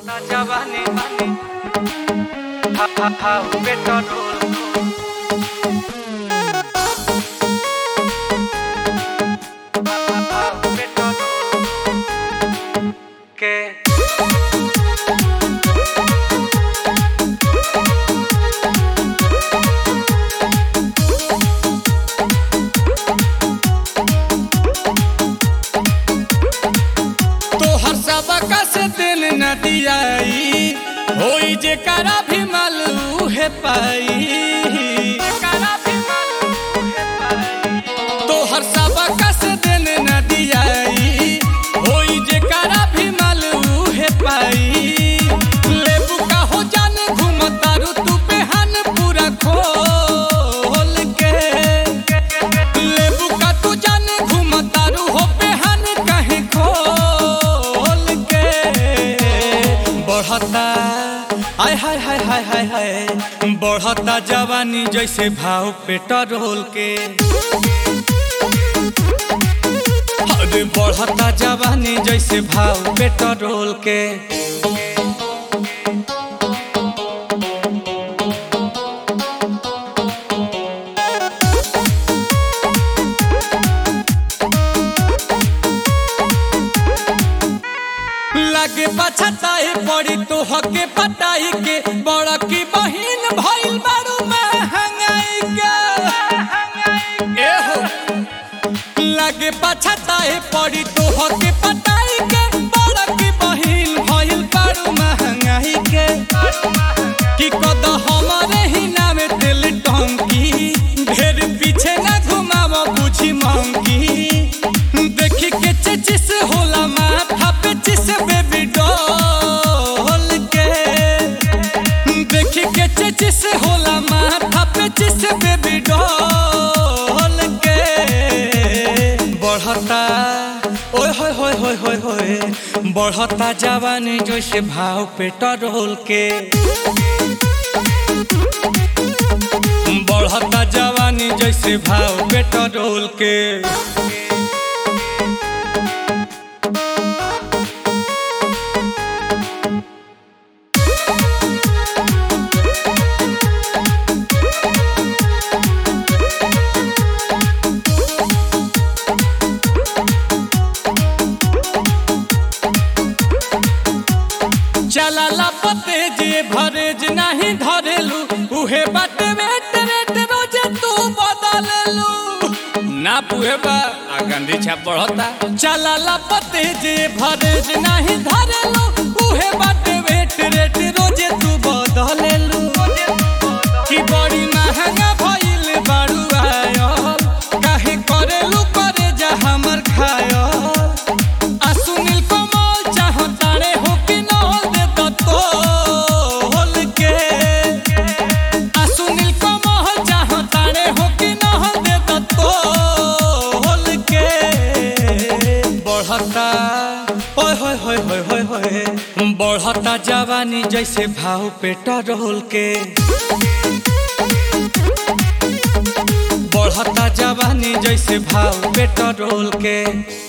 बढ़ता जवानी हा हा हा पेट्रोल हा हा हा पेट्रोल के तोहर सबका से दिल न दियाई होई जे करा भी मालू है पाई तोहर सबका से दिल न दियाई होई जे करा भी मालू है पाई लेबू का हो जाने घूमतारू तू बेहान पूरा खोल के लेबू का तू जाने घूमतारू हो बेहान कहीं खोल के बढ़ता आय हाय हाय हाय हाय हाय बढ़ता जवानी जैसे भाव पेट्रोल के अरे बढ़ता जवानी जैसे भाव पेट्रोल के लगे पछताए पड़ी तो हके पटाई के बड़ा की बहिन भइल बारू महंगाई के एहो लगे पछताए पड़ी तो हके पटाई के बड़ा की बहिन भइल बारू महंगाई के कि कद हमारे ही नामे दिल टंकी ढेर पीछे न घुमाव बुझी मंकी देखी के चचिस होला माथा पे चिस बेबी डॉल के देखी के चचिस होला माथा पे चिस बेबी डॉल के बढ़ता ओए होय होय होय होय होय बढ़ता जवानी जैसे भाव पेट्रोल के बढ़ता जवानी जैसे भाव पेट्रोल के चला पते जे भरेज नहीं धरेलू उहे बाटे वेट वेट रोजे तू बदललू ना पुहे बा आ गंदी छाप बढ़ता चला पते जे भरेज नहीं धरेलू उहे बाटे वेट वेट रोजे तू बदललू कि बड़ी महंगा भइल बारू आयल काहे करेलू करे जा हमर खायल आ सुनील कमल चाहतारे हो कि नल दे तो तोल के आ सुनील कमल चाहतारे हो कि नल दे तो तोल के बढ़ता ओए होय होय होय होय होय बढ़ता जवानी जैसे भाव पेट्रोल के बढ़ता जवानी जैसे भाव पेट्रोल के